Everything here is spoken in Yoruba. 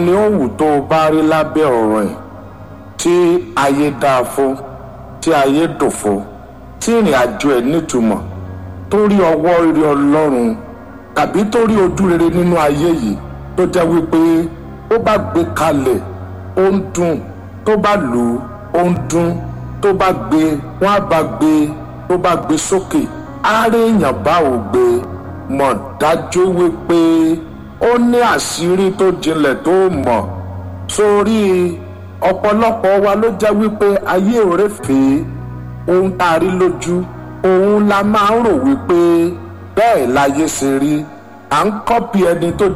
ni ó wù tó o bá rí lábẹ́ ọ̀rọ̀ ẹ̀ tí ayé dáa fún tí ayé dùn fún tí ìrìn àjò ẹ̀ nítumọ̀ tó rí ọwọ́ rere ọlọ́run tàbí tó rí ojú rere nínú ayé yìí tó jẹ́ wípé ó bá gbé kalẹ̀ ó ń dùn tó bá lù ú ó ń dún tó bá gbé wọ́n á bá gbé tó bá gbé sókè àárẹ̀yàn bá ò gbé mọ̀ dájú wípé ó ní àṣírí tó jinlẹ̀ tó mọ̀ sórí ọ̀pọ̀lọpọ̀ wa ló jẹ́ wípé ayé òrèfé ohun tá a rí lójú òun la máa ń rò wípé bẹ́ẹ̀ láyé ṣe rí à ń kọ́pì ẹni tó